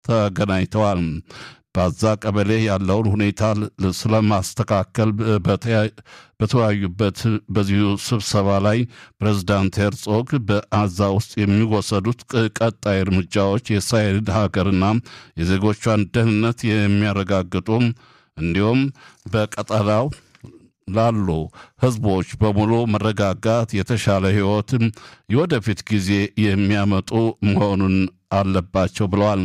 ተገናኝተዋል። በዛ ቀበሌ ያለውን ሁኔታ ስለማስተካከል በተወያዩበት በዚሁ ስብሰባ ላይ ፕሬዝዳንት ሄርጾግ በአዛ ውስጥ የሚወሰዱት ቀጣይ እርምጃዎች የእስራኤል ሀገርና የዜጎቿን ደህንነት የሚያረጋግጡ እንዲሁም በቀጠናው ላሉ ህዝቦች በሙሉ መረጋጋት፣ የተሻለ ህይወትም የወደፊት ጊዜ የሚያመጡ መሆኑን አለባቸው ብለዋል።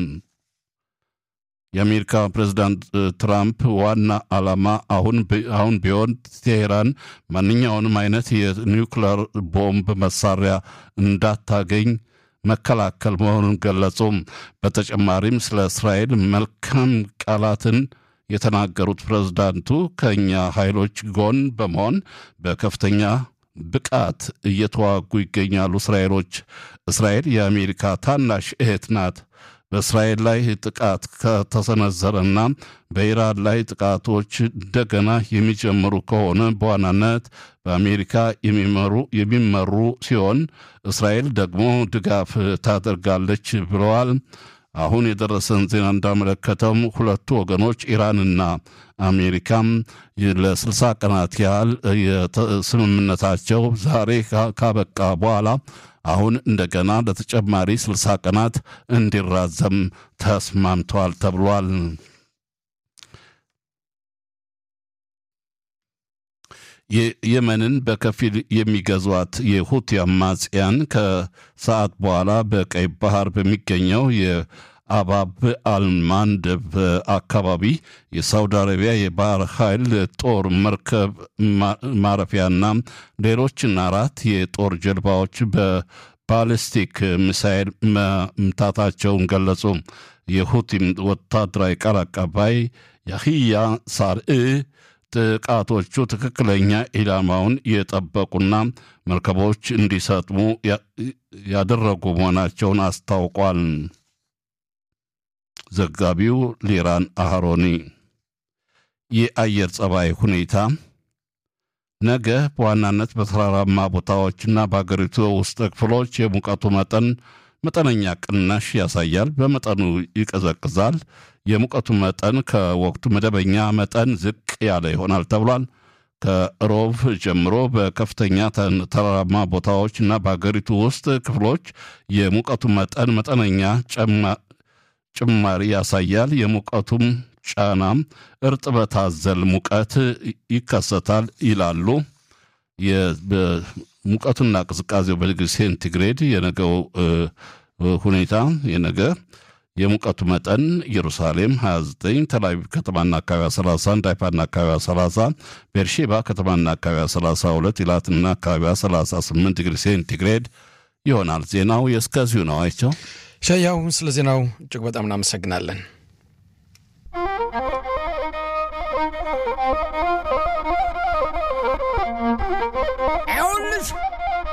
የአሜሪካ ፕሬዝዳንት ትራምፕ ዋና ዓላማ አሁን አሁን ቢሆን ቴሄራን ማንኛውንም አይነት የኒውክሌር ቦምብ መሳሪያ እንዳታገኝ መከላከል መሆኑን ገለጹ። በተጨማሪም ስለ እስራኤል መልካም ቃላትን የተናገሩት ፕሬዝዳንቱ ከእኛ ኃይሎች ጎን በመሆን በከፍተኛ ብቃት እየተዋጉ ይገኛሉ። እስራኤሎች እስራኤል የአሜሪካ ታናሽ እህት ናት። በእስራኤል ላይ ጥቃት ከተሰነዘረና በኢራን ላይ ጥቃቶች እንደገና የሚጀምሩ ከሆነ በዋናነት በአሜሪካ የሚመሩ የሚመሩ ሲሆን እስራኤል ደግሞ ድጋፍ ታደርጋለች ብለዋል። አሁን የደረሰን ዜና እንዳመለከተውም ሁለቱ ወገኖች ኢራንና አሜሪካም ለስልሳ ቀናት ያህል ስምምነታቸው ዛሬ ካበቃ በኋላ አሁን እንደገና ለተጨማሪ ስልሳ ቀናት እንዲራዘም ተስማምተዋል ተብሏል። የመንን በከፊል የሚገዟት የሁቲ አማጽያን ከሰዓት በኋላ በቀይ ባህር በሚገኘው የአባብ አልማንደብ አካባቢ የሳውዲ አረቢያ የባህር ኃይል ጦር መርከብ ማረፊያና ሌሎችን አራት የጦር ጀልባዎች በባሊስቲክ ሚሳይል መምታታቸውን ገለጹ። የሁቲም ወታደራዊ ቃል አቀባይ ያህያ ሳርኢ ጥቃቶቹ ትክክለኛ ኢላማውን የጠበቁና መርከቦች እንዲሰጥሙ ያደረጉ መሆናቸውን አስታውቋል። ዘጋቢው ሊራን አህሮኒ። የአየር ጸባይ ሁኔታ ነገ በዋናነት በተራራማ ቦታዎችና በአገሪቱ ውስጥ ክፍሎች የሙቀቱ መጠን መጠነኛ ቅናሽ ያሳያል። በመጠኑ ይቀዘቅዛል። የሙቀቱ መጠን ከወቅቱ መደበኛ መጠን ዝቅ ያለ ይሆናል ተብሏል። ከሮብ ጀምሮ በከፍተኛ ተራራማ ቦታዎች እና በሀገሪቱ ውስጥ ክፍሎች የሙቀቱ መጠን መጠነኛ ጭማሪ ያሳያል። የሙቀቱም ጫናም እርጥበት አዘል ሙቀት ይከሰታል ይላሉ። ሙቀቱና ቅዝቃዜው በዲግሪ ሴንቲግሬድ የነገው ሁኔታ የነገ የሙቀቱ መጠን ኢየሩሳሌም 29፣ ተላቪቭ ከተማና አካባቢ 31፣ ሃይፋና አካባቢ 30፣ ቤርሼባ ከተማና አካባቢ 32፣ ኢላትና አካባቢ 38 ዲግሪ ሴንቲግሬድ ይሆናል። ዜናው የእስከዚሁ ነው። አይቸው ሻያው ስለ ዜናው እጅግ በጣም እናመሰግናለን።